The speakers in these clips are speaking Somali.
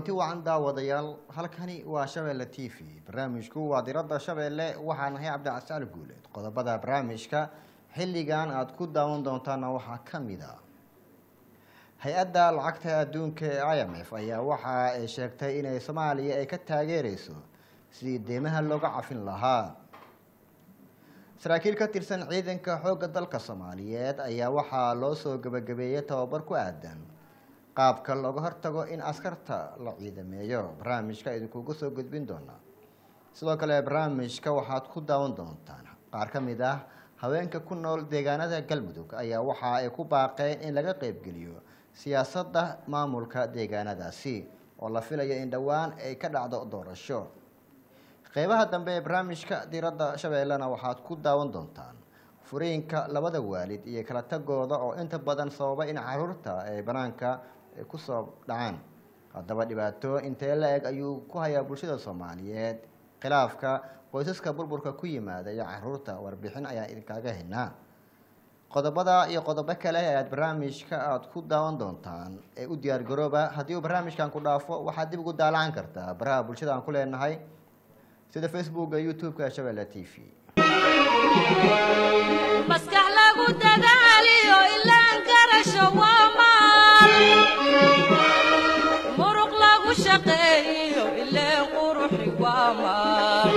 kulanti wacan daawadayaal halkani waa shabeelle t v barnaamijku waa diradda shabeelle waxaan ahay cabdicasaan guuleed qodobada barnaamijka xilligan aada ku daawan doontaana waxaa ka mid a hay-adda lacagta adduunka ee i m f ayaa waxa ay sheegtay inay soomaaliya ay ka taageereyso sidii deymaha looga cafin lahaa saraakiil ka tirsan ciidanka xoogga dalka soomaaliyeed ayaa waxaa loo soo gebagabeeyey tababar ku aadan qaabka looga hortago in askarta la ciidameeyo barnaamijka idinkugu soo gudbin doonaa sidoo kale barnaamijka waxaad ku daawan doontaan qaar ka mid ah haweenka ku nool deegaanada galmudug ayaa waxa ay ku baaqeen in laga qeybgeliyo siyaasadda maamulka deegaanadaasi oo la filayo in dhowaan ay ka dhacdo doorasho qeybaha dambe ee barnaamijka diradda shabeellena waxaad ku daawan doontaan furiinka labada waalid iyo kala tagooda oo inta badan sababa in caruurta ay banaanka kusoo dhacaan haddaba dhibaato intee la eg ayuu ku hayaa bulshada soomaaliyeed khilaafka qoysaska burburka ku yimaada iyo caruurta warbixin ayaan idinkaaga haynaa qodobada iyo qodobo kale ee aad barnaamijka aada ku daawan doontaan ee u diyaar garooba haddii uu barnaamijkan ku dhaafo waxaad dib ugu daalacan kartaa baraha bulshada aan ku leenahay sida facebooka youtube-ka shabeelle t v maskax lagu dadaaliyo ilaan garasho waa maal muruq lagu shaqeeyo ileen quruxi waa maal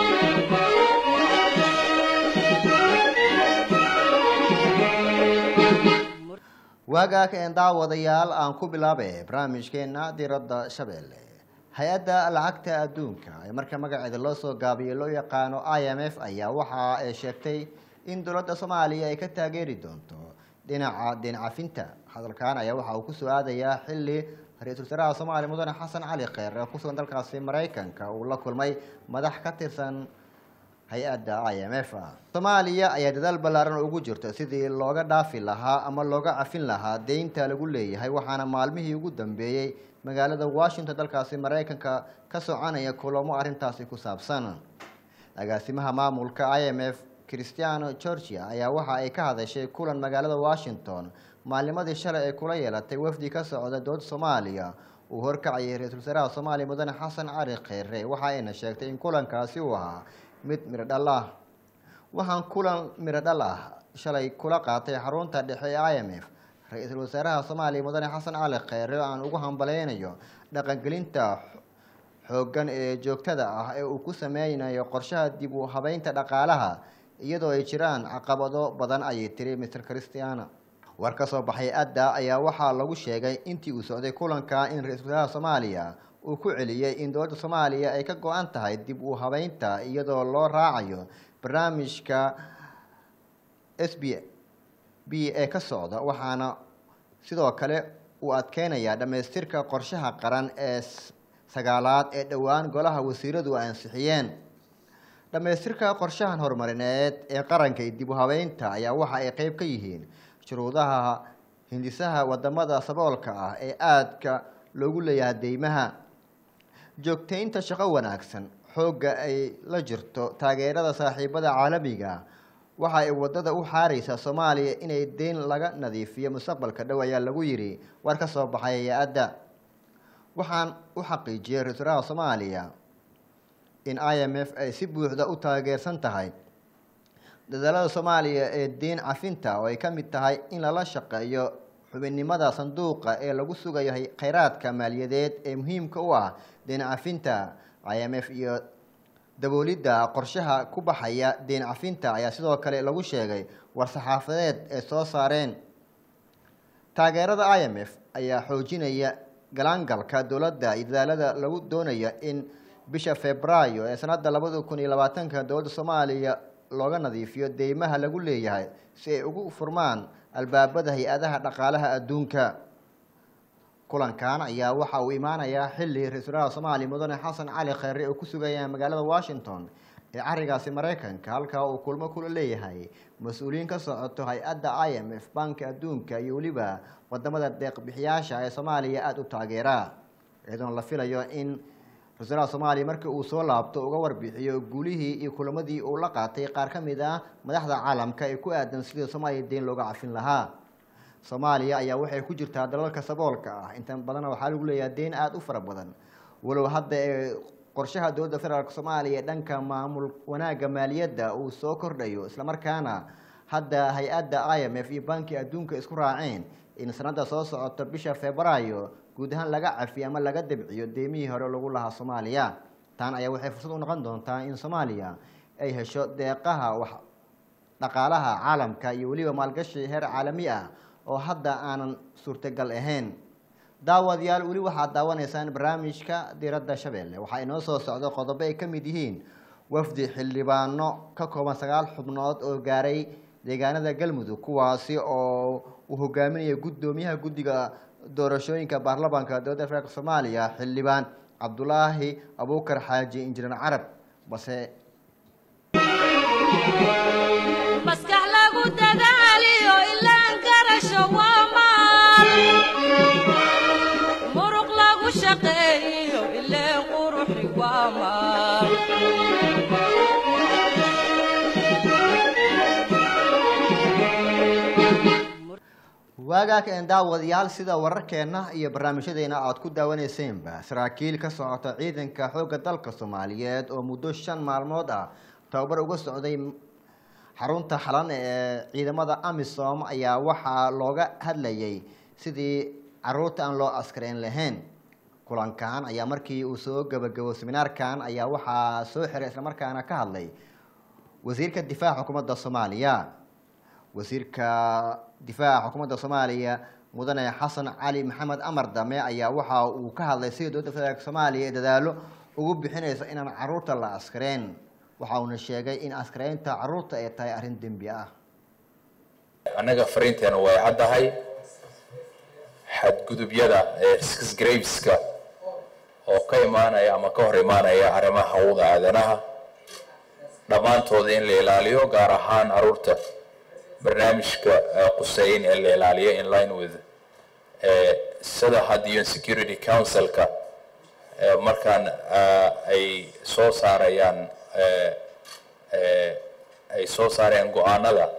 waagaa kaen daawadayaal aan ku bilaabe barnaamijkeena diradda shabeelle hay-adda lacagta adduunka ee marka magaceeda loo soo gaabiyo loo yaqaano i m f ayaa waxa ay sheegtay in dowladda soomaaliya ay ka taageeri doonto dhinaca deen cafinta hadalkan ayaa waxa uu kusoo aadayaa xilli ra-iisul wasaaraha soomaaliya mudane xasan cali kheyr ee kusugan dalkaasi maraykanka uu la kulmay madax ka tirsan hay-adda i m f soomaaliya ayaa dadaal ballaaran ugu jirto sidii looga dhaafi lahaa ama looga cafin lahaa deynta lagu leeyahay waxaana maalmihii ugu dambeeyey magaalada washington dalkaasi maraykanka ka soconaya kulamo arrintaasi ku saabsan agaasimaha maamulka i m f christiano georgia ayaa waxa ay ka hadashay kulan magaalada washington maalnimadii shalay ay kula yeelatay wafdi ka socda dowladda soomaaliya uu horkacayay ra-iisul wasaaraha soomaaliya mudane xasan cali kheyre waxa ayna sheegtay in kulankaasi uu ahaa mid midho dhal ah waxaan kulan midho dhal ah shalay kula qaatay xarunta dhexe ee i m f ra-iisul wasaaraha soomaaliya mudane xasan cali kheyre oo aan ugu hambaleynayo dhaqangelinta xooggan ee joogtada ah ee uu ku sameynayo qorshaha dib u habeynta dhaqaalaha iyadoo ay jiraan caqabado badan ayay tiri mr christiana war ka soo baxay adda ayaa waxaa lagu sheegay intii uu socday kulanka in ra-iisul wasaaraha soomaaliya uu ku celiyey in dowladda soomaaliya ay ka go-an tahay dib u habeynta iyadoo loo raacayo barnaamijka s b b ee ka socda waxaana sidoo kale uu adkeynayaa dhammaystirka qorshaha qaran ee sagaalaad ee dhowaan golaha wasiiradu ansixiyeen dhammaystirka qorshahan horumarineed ee qaranka iyo dib u habeynta ayaa waxa ay qeyb ka yihiin shuruudaha hindisaha wadamada saboolka ah ee aadka loogu leeyahay deymaha joogteynta shaqo wanaagsan xoogga ay la jirto taageerada saaxiibada caalamiga waxa ay wadada u xaareysaa soomaaliya inay deyn laga nadiifiyo mustaqbalka dhow ayaa lagu yidhi war ka soo baxay hay-adda waxaan u xaqiijiyey ra-isul wasaaraha soomaaliya in i m f ay si buuxda u taageersan tahay dadaalada soomaaliya ee deyn cafinta oo ay ka mid tahay in lala shaqeeyo xubinnimada sanduuqa ee lagu sugayo kheyraadka maaliyadeed ee muhiimka u ah deen cafinta i m f iyo daboolidda qorshaha ku baxaya deen cafinta ayaa sidoo kale lagu sheegay war-saxaafadeed ee soo saareen taageerada i m f ayaa xoojinaya galaangalka dowladda iyo dadaalada lagu doonaya in bisha februaayo ee sanadda labada kun iyo labaatanka dowladda soomaaliya looga nadiifiyo deymaha lagu leeyahay si ay ugu furmaan albaabada hay-adaha dhaqaalaha adduunka kulankan ayaa waxa uu imaanayaa xilli ra-isul wasaaraha soomaaliya mudane xasan cali kheyre oo ku sugaya magaalada washington ee carigaasi maraykanka halkaa uu kulmo kula leeyahay mas-uuliyiin ka socoto hay-adda i m f banka adduunka iyo weliba wadamada deeqbixiyaasha ee soomaaliya aada u taageera iyadoona la filayo in ra-isulwasaaraha soomaaliya markii uu soo laabto uga warbixiyo guulihii iyo kulamadii uu la qaatay qaar ka mid ah madaxda caalamka ee ku aadan sidii soomaaliya deyn looga cafin lahaa soomaaliya ayaa waxay ku jirtaa dalalka saboolka ah inta badanna waxaa lagu leeyahay deyn aada u fara badan walow hadda ee qorshaha dowladda federaalk soomaaliya ee dhanka maamul wanaagga maaliyadda uu soo kordhayo islamarkaana hadda hay-adda i m f iyo banki adduunka isku raaceen in sanada soo socota bisha februaayo guud ahaan laga cafiyo ama laga dabciyo deemihii hore lagu lahaa soomaaliya tan ayaa waxay fursad u noqon doontaa in soomaaliya ay hesho deeqaha wax dhaqaalaha caalamka iyo weliba maalgashi heer caalami ah oo hadda aanan suurtagal ahayn daawadayaal weli waxaad daawanaysaan barnaamijka diradda shabeelle waxaa inoo soo socdo qodobo ay ka mid yihiin wafdi xildhibaano ka kooban sagaal xubnood oo gaaray deegaanada galmudug kuwaasi oo uu hogaaminaya guddoomiyaha guddiga doorashooyinka baarlamaanka dowladda federaalk soomaaliya xildhibaan cabdulaahi abuukar xaaji injineer carab balse maskax lagu dadaaliyo ilaan garasho waa maal muruq lagu shaqeeyo ileen quruxi waa maal waagaa ka een daawadayaal sida wararkeena iyo barnaamijyadeena aada ku daawaneyseenba saraakiil ka socota ciidanka xoogga dalka soomaaliyeed oo muddo shan maalmood ah tababar uga socday xarunta xalan ee ciidamada amisom ayaa waxaa looga hadlayay sidii caruurta aan loo askareyn lahayn kulankan ayaa markii uu soo gabagabo seminaarkan ayaa waxaa soo xiray islamarkaana ka hadlay wasiirka difaaca xukuumadda soomaaliya wasiirka difaaca xukuumadda soomaaliya mudane xasan cali maxamed amar dame ayaa waxa uu ka hadlay sida dowladda federaalk soomaaliya ee dadaalo ugu bixinaysa inaan caruurta la askareen waxa uuna sheegay in askareynta caruurta ay tahay arrin dembi ah annaga fariinteena way caddahay xadgudubyada ee sgraveska oo ka imaanaya ama ka hor imaanaya arrimaha hawada aadanaha dhammaantooda in la ilaaliyo gaar ahaan caruurta barnaamijka quseyn ee la ilaaliyo in line with sida hadda un security councilka markaan ay soo saarayaan ay soo saarayaan go-aanada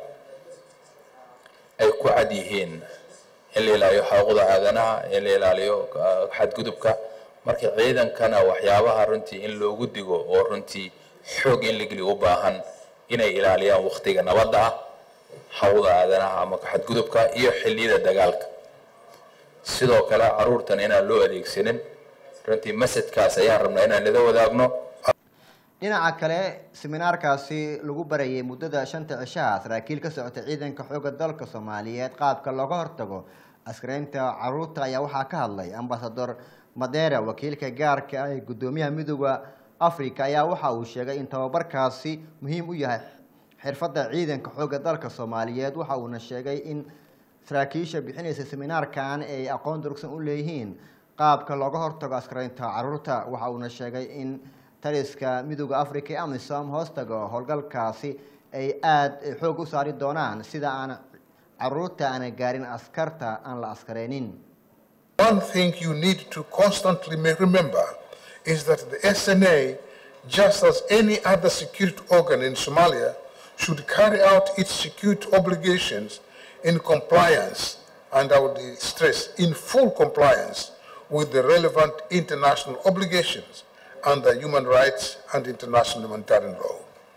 ay ku cad yihiin in la ilaaliyo xaquuqda aadanaha in la ilaaliyo xadgudubka marka ciidankana waxyaabaha runtii in loogu digo oo runtii xoog in la geliyo u baahan inay ilaaliyaan waktiga nabadda ah hawda aadanaha ama xadgudubka iyo xilliyada dagaalka sidoo kale caruurtan inaan loo adeegsanin runtii masadkaas ayaan rabnaa inaan ila wadaagno dhinaca kale seminaarkaasi lagu barayay muddada shanta cishaha saraakiil ka socota ciidanka xoogga dalka soomaaliyeed qaabka looga hortago askareynta caruurta ayaa waxaa ka hadlay ambasador madera wakiilka gaarka ah ee guddoomiyaha midooda africa ayaa waxa uu sheegay in tababarkaasi muhiim u yahay xirfadda ciidanka xoogga dalka soomaaliyeed waxa uuna sheegay in saraakiisha bixinaysa seminaarkan ay aqoon durugsan u leeyihiin qaabka looga hortago askareynta caruurta waxa uuna sheegay in taliska midooda africa ee amisom hoostaga howlgalkaasi ay aada xoog u saari doonaan sida aan caruurta aana gaarin askarta aan la askareynin One thing you need to constantly ma- remember is that the SNA, just as any other security organ in Somalia, should carry out its security obligations in compliance, and I would stress, in full compliance with the relevant international obligations under human rights and international humanitarian law.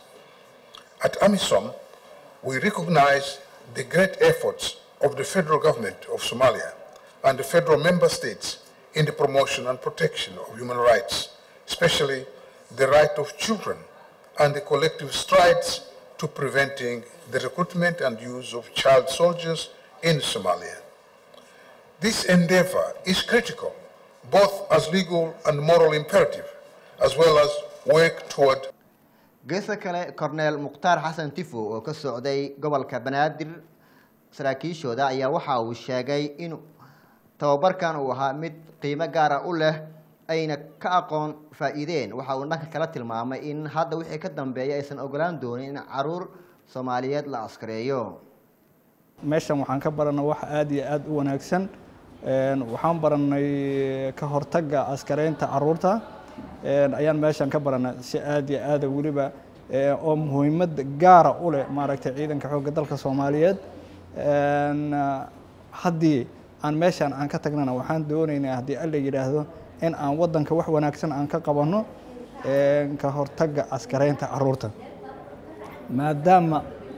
At AMISOM, we recognize the great efforts of the federal government of Somalia and the federal member states in the promotion and protection of human rights, especially the right of children and the collective strides to preventing the recruitment and use of child soldiers in Somalia. This endeavor is critical, both as legal and moral imperative, as well as work toward geesta kale corneel mukhtaar xasan tifo oo ka socday gobolka banaadir saraakiishooda ayaa waxa uu sheegay in tababarkan uu ahaa mid qiimo gaara u leh ayna ka aqoon faa-iideen waxa uu dhanka kala tilmaamay in hadda wixii ka dambeeya aysan ogolaan doonin in caruur soomaaliyeed la askareeyo meeshan waxaan ka baranay wax aada iyo aada u wanaagsan waxaan baranay ka hortagga askareynta caruurta ayaan meeshan ka baranay si aada iyo aada weliba oo muhiimad gaara u leh maaragtay ciidanka xoogga dalka soomaaliyeed haddii aan meeshaan aan ka tagnana waxaan doonaynaa haddii alla yidhaahdo in aan waddanka wax wanaagsan aan ka qabanno ka hortagga askareynta caruurta maadaama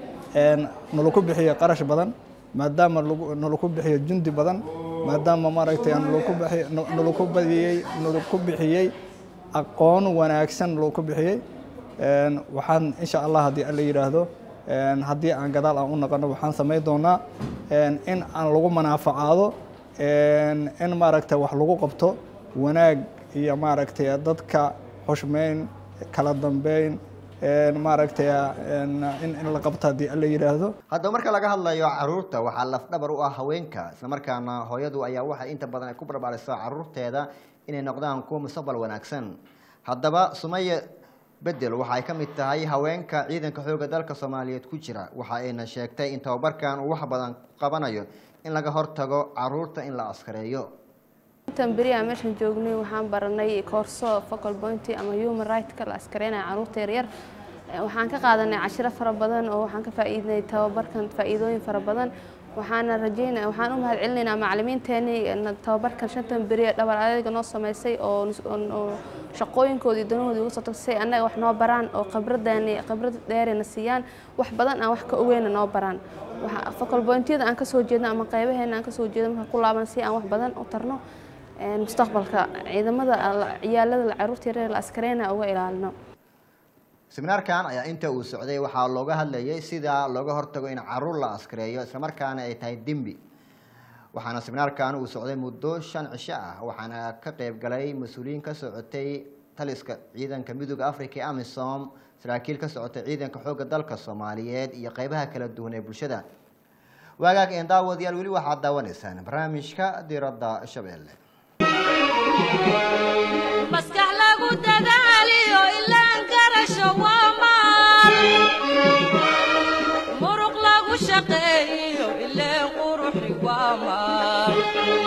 nalaku bixiyo qarash badan maadaama nalaku bixiyo jundi badan maadaama maaragtay nalaku badiyey nalaku bixiyey aqoon wanaagsan nalaku bixiyey waxaan insha allah haddii alla yidhaahdo haddii aan gadaal aan u naqono waxaan samayn doonaa in aan lagu manaafacaado in maaragtay wax lagu qabto wanaag iyo maaragtay dadka xushmeyn kala dambeyn maaragtay in la qabto haddii alla yidhaahdo haddaba marka laga hadlayo caruurta waxaa lafdhabar u ah haweenka islamarkaana hooyadu ayaa waxay inta badan ay ku barbaarisaa caruurteeda inay noqdaan kuwa mustaqbal wanaagsan haddaba sumaya bedel waxa ay ka mid tahay haweenka ciidanka xoogga dalka soomaaliyeed ku jira waxa ayna sheegtay in tababarkan uu wax badan qabanayo in laga hortago caruurta in la askareeyo intan beri aan meeshan joognay waxaan baranay koorso focal point ama human right-ka la askareynaya caruurta yaryar waxaan ka qaadanay cashiro fara badan oo waxaan ka faa'iidnay tababarkan faa'iidooyin fara badan waxaana rajeynaya waxaan u mahad celinaynaa macallimiinteenii tababarkan shantan beri ee dhabar adayga noo sameysay oo shaqooyinkoodii iyo danahoodii uga soo tagsay annaga wax noo baraan oo khibradeeni khibrad dheerina siiyaan wax badan aan wax ka ogeyna noo baraan focal pointyada aan kasoo jeedno ama qaybaheena aan kasoo jeedno markaan ku laaban si aan wax badan u tarno mustaqbalka ciidamada ciyaalada caruurta yaryar la askareyna uga ilaalino seminaarkan ayaa inta uu socday waxaa looga hadlayay sida looga hortago in caruur la askareeyo islamarkaana ay tahay dembi waxaana seminaarkan uu socday muddo shan cisho ah waxaana ka qeyb galay mas-uuliyiin ka socotay taliska ciidanka midooda africa ee amisom saraakiil ka socotay ciidanka xoogga dalka soomaaliyeed iyo qeybaha kala duwan ee bulshada waagaag een daawadayaal weli waxaad daawanaysaan barnaamijka diradda shabeelle maskax lagu dadaaliyo ilaan garasho waa maal muruq lagu shaqeeyo ileen quruxi waa maal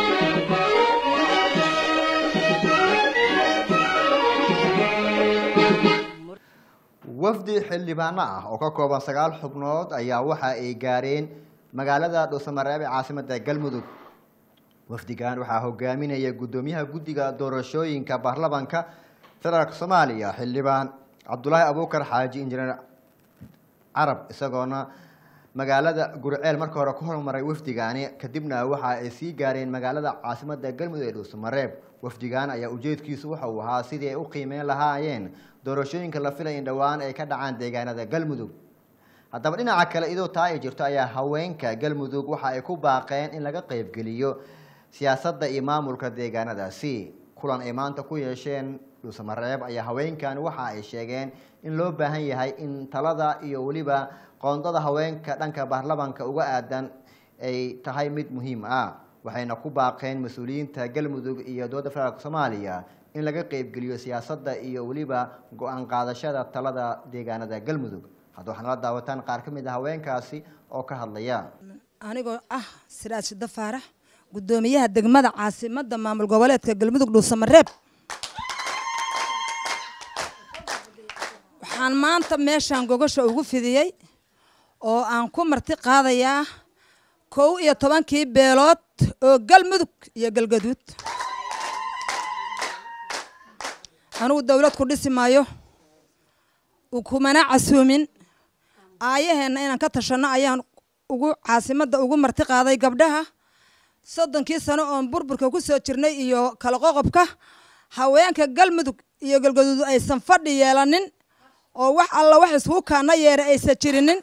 wafdi xildhibaano ah oo ka kooban sagaal xubnood ayaa waxa ay gaareen magaalada dhuusamareeb ee caasimada galmudug wafdigan waxaa hogaaminaya guddoomiyaha guddiga doorashooyinka baarlamanka federaalk soomaaliya xildhibaan cabdulaahi abuukar xaaji injineer carab isagoona magaalada gurceel marka hore ku hormaray wafdigaani kadibna waxa ay sii gaareen magaalada caasimada galmudug ee dhuusamareeb wafdigan ayaa ujeedkiisu waxa uu ahaa sidii ay u qiimeyn lahaayeen doorashooyinka la filay in dhowaan ay ka dhacaan deegaanada galmudug haddaba dhinaca kale idoo taa ay jirto ayaa haweenka galmudug waxa ay ku baaqeen in laga qeybgeliyo siyaasadda iyo maamulka deegaanadaasi kulan ay maanta ku yeesheen dhuusamareeb ayaa haweenkan waxa ay sheegeen in loo baahan yahay in talada iyo weliba qoondada haweenka dhanka baarlamanka uga aadan ay tahay mid muhiim ah waxayna ku baaqeen mas-uuliyiinta galmudug iyo dowladda federaalk soomaaliya in laga qeybgeliyo siyaasadda iyo weliba go-aan qaadashada talada deegaanada galmudug hadda waxaa nala daawataan qaar ka mid a haweenkaasi oo ka hadlaya anigoo ah siraad shiddo faarax guddoomiyaha degmada caasimadda maamul goboleedka galmudug dhuusamareeb waxaan maanta meeshaan gogosha ugu fidiyey oo aan ku marti qaadayaa kow iyo tobankii beelood oo galmudug iyo galgaduud anugu dowlad ku dhisi maayo kumana casuumin aayaheenna inaan ka tashanno ayaan ugu caasimadda ugu marti qaaday gabdhaha soddonkii sano oon burburka ku soo jirnay iyo kala qoqobka haweenka galmudug iyo galgaduud aysan fadhi yeelanin oo wax alla wax isku kaana yeera aysan jirinin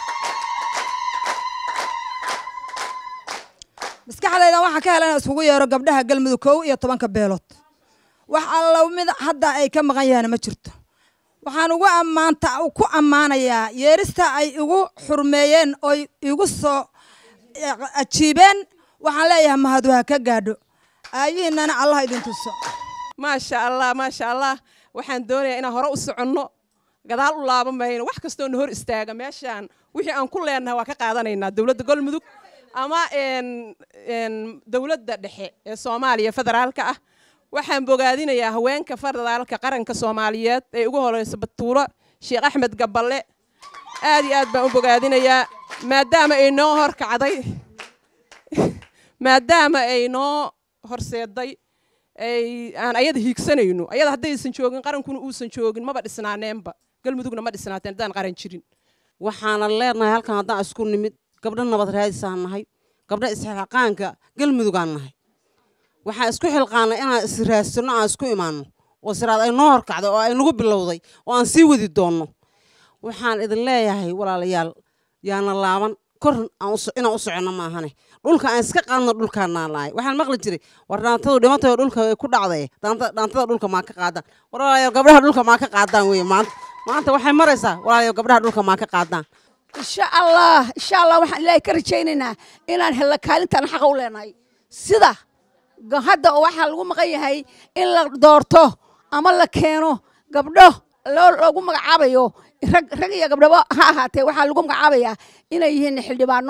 maskaxdaydan waxaan ka helana iskugu yeero gabdhaha galmudug kow iyo tobanka beelood wax alla mid hadda ay ka maqan yahaana ma jirto waxaan ugu ammaanta ku ammaanayaa yeerista ay igu xurmeeyeen oy igu soo ajiibeen waxaan leeyahay mahadu ha ka gaadho aayihiinana allah idin tuso maasha allah maasha allah waxaan doonayaa inaan hore u soconno gadaal u laaban mayno wax kastoo na hor istaaga meeshaan wixii aan ku leenahay waa ka qaadanaynaa dowladda galmudug ama dowladda dhexe ee soomaaliya federaalka ah waxaan bogaadinayaa haweenka federaalka qaranka soomaaliyeed ee ugu horeysa batuulo sheekh axmed gaballe aad iyo aad baan u bogaadinayaa maadaama ay noo horkacday maadaama ay noo horseeday ay aan ayada hiigsanayno ayada haddaysan joogin qarankuna uusan joogin maba dhisnaaneenba galmudugna ma dhisnaateen haddaan qaran jirin waxaanan leenahay halkan haddaan isku nimid gabdho nabad raadisaan nahay gabdho isxilqaanka galmudugaan nahay waxaan isku xilqaanay inaan israadsanno aan isku imaanno oo siraad ay noo horkacday oo ay nagu bilowday oo aan sii wadi doonno waxaan idin leeyahay walaalayaal yaana laaban kor aan u so- inaan u soconno maahane dhulka aan iska qaadno dhulkaanaan lahay waxaan maqli jiray war dhaantadu dhimatay oo dhulka ku dhacday dhaanta- dhaantada dhulka maa ka qaadaan war walaalayaal gabdhaha dhulka maa ka qaadaan weye maanta maanta waxay maraysaa walaalayaal gabdhaha dhulka maa ka qaadaan insha allah insha allah waxaan ilaahay ka rajaynaynaa inaan helno kaalintaan xaqa u leenahay sida ga- hadda oo waxaa lagu maqan yahay in la doorto ama la keeno gabdho loo loogu magacaabayo rag rag iyo gabdhaba ha ahaatee waxaa lagu magacaabayaa inay yihiin xildhibaano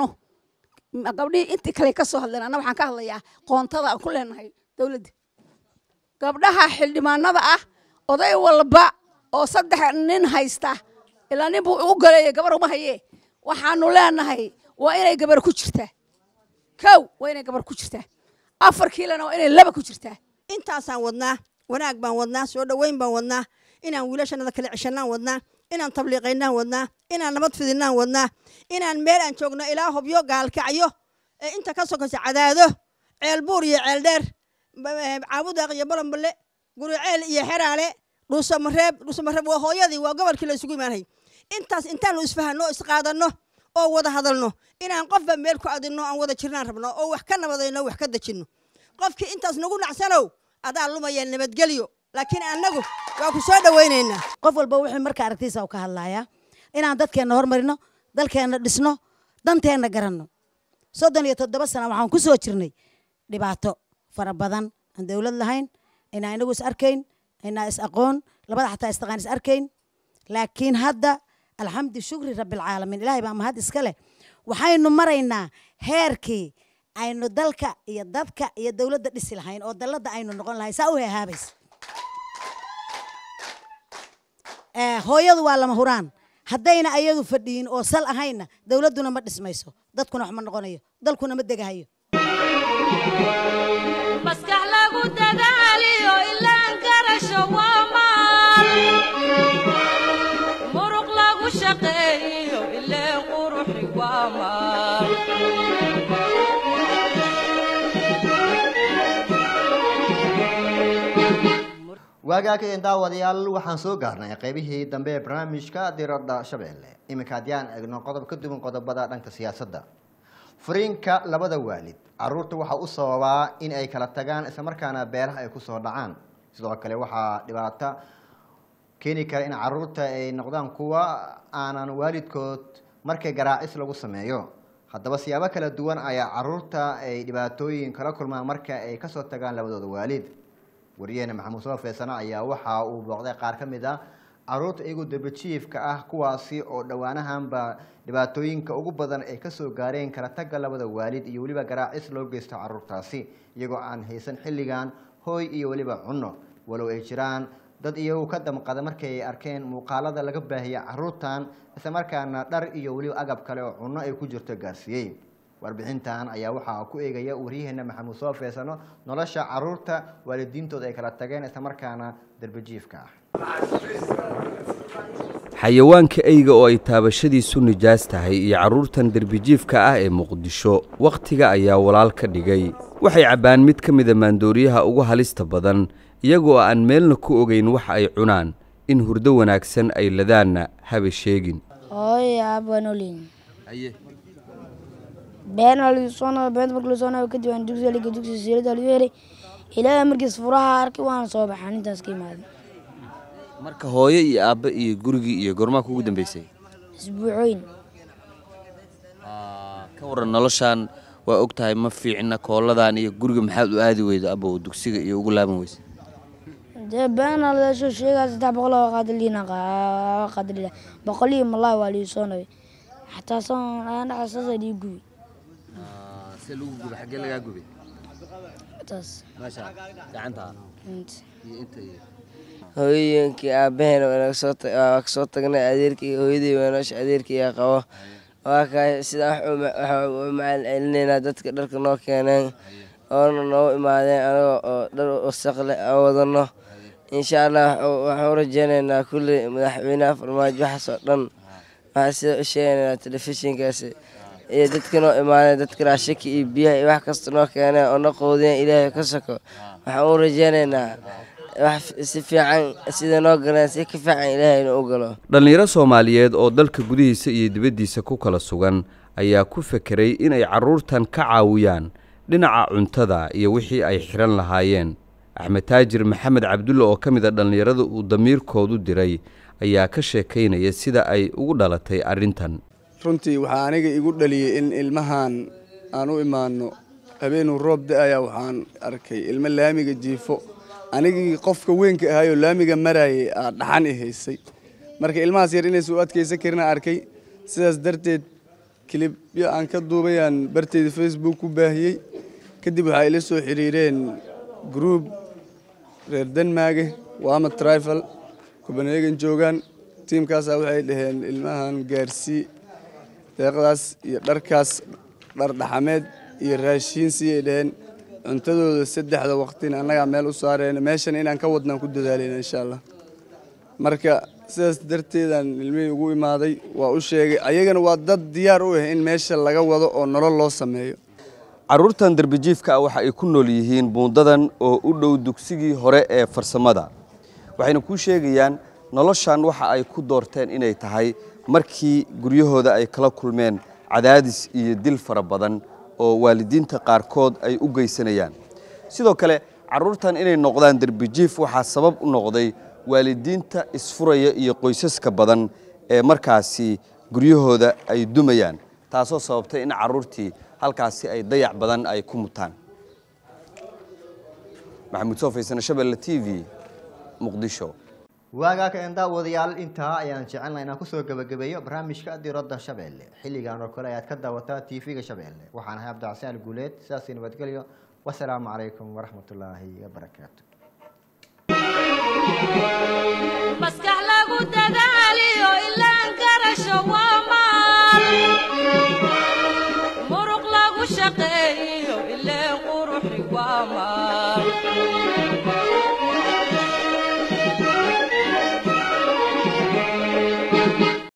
Ma- gabdhihii intii kale ka soo hadleen anna waxaan ka hadlayaa qoontada aan ku leenahay dowladda gabdhaha xildhibaanada ah oday walba oo saddex nin haysta ilaa nin buu u galeeyay gabar uma hayee waxaanu leenahay waa inay gabar ku jirtaa kow waa inay gabar ku jirtaa afar kiilana waa inay laba ku jirtaa intaasaan wadnaa wanaag baan wadnaa soo dhoweyn baan wadnaa inaan wiilashanada kala ceshanaan wadnaa inaan tabliiqaynaan wadnaa inaan nabad fidinaan wadnaa inaan meel aan joogno ilaa hobyo gaalkacyo ee inta ka sokaysa cadaado ceelbuur iyo ceeldheer ba- eh, caabudaaq iyo balanballe guriceel iyo xeraale dhuusamareeb dhuusamareeb waa hooyadii waa gobolkii la isugu imaanhay intaas intaanu isfahanno oo isqaadanno oo wada hadalno inaan qofba meel ku adinno aan wada jirnaan rabno oo wax ka nabadayno wax ka dejinno qofkii intaas nagu nacsanow adaa lumaya nabadgelyo laakiin annagu waa ku soo dhowaynaynaa qof walba wuxuu marka aragtiisa u ka hadlayaa inaan dadkeenna hormarino dalkeenna dhisno danteenna garanno soddon iyo toddoba sana waxaan ku soo jirnay dhibaato fara badan aan dowlad lahayn inaa inagu is arkayn inaa is aqoon labada xataa istaqaan is arkayn laakiin hadda alxamdu shukri rabbilcaalamiin ilaahay baa mahad iska leh waxaynu maraynaa heerkii aynu dalka iyo dadka iyo dowladda dhisi lahayn oo dalladda aynu noqon lahayn saa u heehaabaysa Eh, hooyadu waa lama huraan haddayna ayadu fadhiyin oo sal ahaynna dowladduna ma dhismayso dadkuna wax ma noqonayo dalkuna ma degahayo maskax lagu dadaaliyo ilaan garasho waa maal muruq lagu shaqeeyo ileen quruxi waa maal waagaakeen daawadayaal waxaan soo gaarnay qaybihii dambe ee barnaamijka diradda shabeelle iminka haddii aan eegno qodob ka duwan qodobada dhanka siyaasadda furiinka labada waalid caruurta waxaa u sababaa in ay kala tagaan islamarkaana beelaha ay kusoo dhacaan sidoo kale waxaa dhibaato keeni kara in caruurta ay noqdaan kuwa aanan waalidkood markay garaacis lagu sameeyo haddaba siyaabo kala duwan ayaa caruurta ay dhibaatooyin kala kulmaan marka ay kasoo tagaan labadooda waalid wariyaheena maxamuud soo feesana ayaa waxa uu booqday qaar ka mid ah caruurta iyagoo dabajiifka ah kuwaasi oo dhowaanahanba dhibaatooyinka ugu badan ay kasoo gaareen kala tagga labada waalid iyo weliba garaacis loo geysto caruurtaasi iyagoo aan haysan xilligan hooy iyo weliba cunno walow ay jiraan dad iyagu ka damqada markay ay arkeen muuqaalada laga baahiya caruurtan islamarkaana dhar iyo weliba agab kale oo cunno ay ku jirto gaarsiiyey warbixintan ayaa waxaa ku eegaya waryaheena maxamuud soo feesano nolosha caruurta waalidiintooda ay kala tageen islamarkaana darbajiifka ah xayawaanka eyga oo ay taabashadiisu nijaas tahay iyo carruurtan derbijiifka ah ee muqdisho wakhtiga ayaa walaal ka dhigay waxay cabbaan mid ka mida maandooriyaha ugu halista badan iyagoo aan meelna ku ogayn wax ay cunaan in hurdo wanaagsan ay ladaanna haba sheegin hooyo aabanolin been alisona beenta marka lasoo kadib aan dugsiga liga dugsiga siirada lagu helay ilaahay markiis furaha arkay waan soo baxaan intaas ka imaaday marka hooyo iyo aabbe iyo gurigii iyo gormaa kugu dambeysay isbuucooyin ka waran noloshaan waa og tahay ma fiicna kooladan iyo guriga maxaad u aadi weyda abow dugsiga iyo ugu laaban weysa dee been alisoo sheegaa saddex boqol oo qaadaliina qaadalila boqol iyo malaa waa liisoo nabay xataa san dhacasaasa lii gubi see lagu gubay xaggee lagaa gubay taas meesha gacanta iyo inta iyo hooyooyinkii aabaheen waa kasoo tagnay adeerkii hooyadii waa noosha adeerkii yaa qabo waa kahay sidaa waxaan u macaan celinaynaa dadka dharka noo keeneen oona noo imaadeen anaga oo dhar wasaqle aan wadano insha allah waxaan u rajeynaynaa kulli madaxweynaha farmaajo waxaas oo dhan waxaan sida u sheegaynaa telefishinkaasi iyo dadka noo imaadeen dadka raashika iyo biyaha iyo wax kasta noo keeneen oo na qoodiyeen ilaahay ka soko waxaan u rajeynaynaa wax si fiican sida noo galeen si ka fiican ilaahayna u galo dhallinyaro soomaaliyeed oo dalka gudihiisa iyo dibaddiisa ku kala sugan ayaa ku fekeray inay carruurtan ka caawiyaan dhinaca cuntada iyo wixii ay xidhan lahaayeen axmed taajir maxamed cabdulle oo ka mid a dhallinyarada uu damiirkoodu diray ayaa ka sheekaynaya sida ay ugu dhalatay arrintan runtii waxaa aniga igu dhaliyey in ilmahan aan u imaanno habeenuu roob da-aya waxaan arkay ilmo laamiga jiifo anigii qofka weynka ahayoo laamiga maraayay aa dhaxan i haysay marka ilmahaas yar inaysa u adkaysan karin aan arkay sidaas darteed kilibyo aan ka duubayaan barteyda facebook ku baahiyey kadib waxaa ila soo xiriireen gruub reer denmaage waama trifal copenhagen joogaan tiimkaasaa waxay dhaheen ilmahan gaarsii deeqdaas iyo dharkaas dhar dhaxameed iyo raashiin siiyay dhaheen cuntadooda saddexda waqtina annagaa meel u saareen meeshan inaan ka wadnaan ku dadaalayna insha allah marka sidaas darteedaan ilmihii ugu imaaday waa u sheegay ayagana waa dad diyaar u ah in meesha laga wado oo nolol loo sameeyo carruurtan darbijiifka ah waxa ay ku nool yihiin buundadan oo u dhow dugsigii hore ee farsamada waxayna kuu sheegayaan noloshan waxa ay ku doorteen inay tahay markii guryahooda ay kala kulmeen cadaadis iyo dil fara badan oo waalidiinta qaarkood ay u geysanayaan sidoo kale carruurtan inay noqdaan derbijiif waxaa sabab u noqday waalidiinta isfuraya iyo qoysaska badan ee markaasi guryahooda ay dumayaan taasoo sababtay in carruurtii halkaasi ay dayac badan ay ku mutaan maxamuud soofaysan shabelle t v muqdisho waagaa ka daawadayaal intaa ayaan jecelnaa inaan kusoo gebagabeeyo barnaamijka diradda shabeelle xilligan oo kale ayaad ka daawataa tv-ga shabeelle waxaan ahay cabdicasaan guuleed sidaasi nabadgelyo wasalaamu calaykum waraxmatullaahi wabarakaatu maskax lagu dadaaliyo ilaan garasho waa maal muruq lagu shaqeeyo